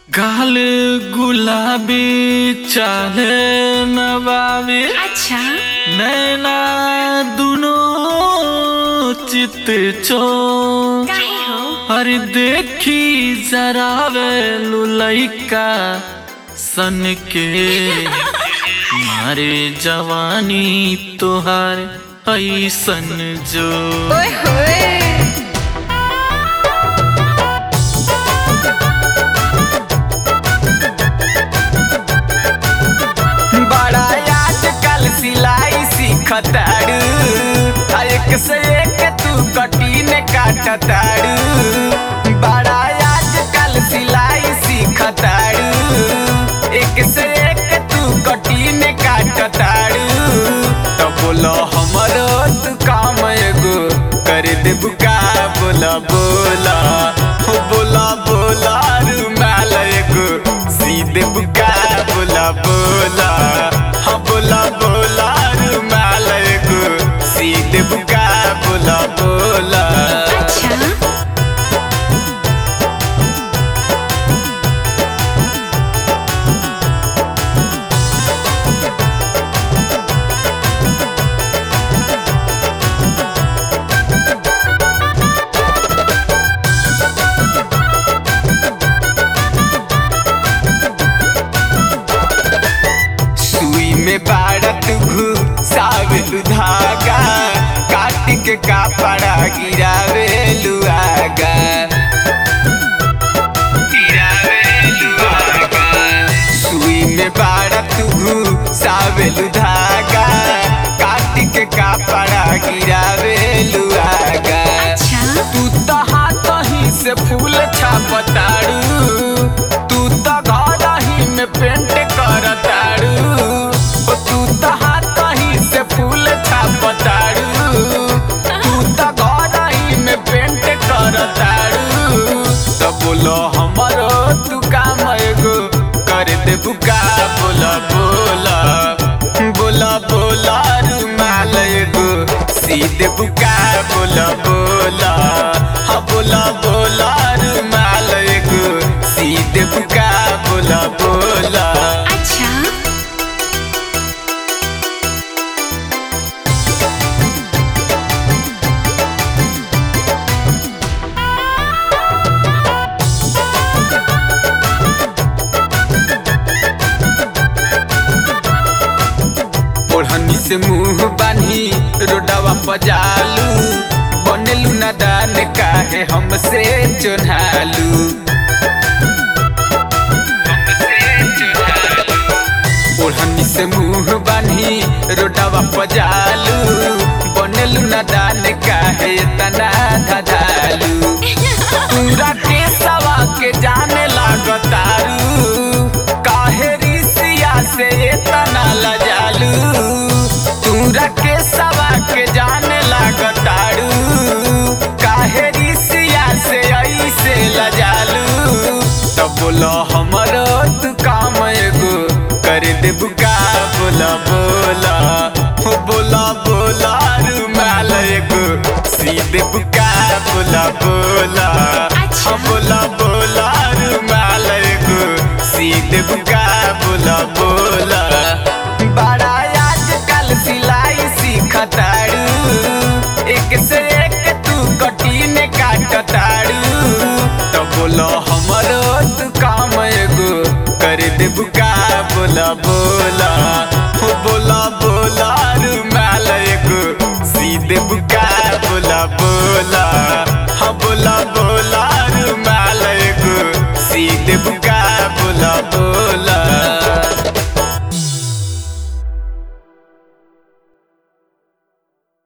गाल गुलाबी चाहे नवाबी अच्छा नैना दुनो चित चो काहे हो अरे देखी जरा वे लुलैका सन के मारे जवानी तोहार ऐसन जो ओए होए बड़ा आजकल सिलाई सीखताड़ू आ एक से एक तू कटीन काटताड़ू बड़ा आजकल सिलाई सीखताड़ू एक से एक तू कटीन काटताड़ू तो बोलो हमरो तू काम एगो कर देबू का बोला बोला हो बोला बोला रुमाल एगो सीधे बुका बोला बोला हाँ बोला बोला रुमाल एगो सीधे बुका बोला बोला अच्छा सुई में बाड़त घुसावेलु धागा काट के कापड़ा गिरावेलु आगा गिरावेलु आगा सुई में बाड़त घुसावेलु धागा काट के कापड़ा गिरावेलु आगा अच्छा तू तो हाथ ही से फूल छापताड़ू तू तो घर ही में पेंट करताड़ू ओ तू तो हाथ ही से फूल छापताड़ू तू तो घर ही में पेंट करताड़ू तो बोलो हमरो तू काम एगो कर दे बुका बोला बोला बोला बोला रुमाल एगो सीधे बुका बोला बोला हाँ बोला बोला रुमाल एगो सीधे बुका बोला बोला अच्छा ओढ़नी से मुंह बानी रोडवा पजालू बनेलू नादान काहे हमसे चोन्हालू ओढ़नी से मुंह बानी रोडवा पजालू बनेलू नादान काहे तना धधालू पूरा के सवा के जाने लागतारू काहे रिसिया से तना लजालू पूरा के सवा के जाने लागतारू काहे रिसिया से ऐसे लजालू तो बोलो हमरो तू काम एगो कर दे बुका बोला बोला हो बोला बोला रुमाल एगो सीधे बुका बोला बोला अच्छा। हाँ बोला बोला रुमाल एगो सीधे बुका बोला बोला बड़ा आजकल सिलाई सीखताड़ू एक से एक तू कटीन काटताड़ू तो बोलो हमरो तू काम एगो कर दे बुका बोला बोला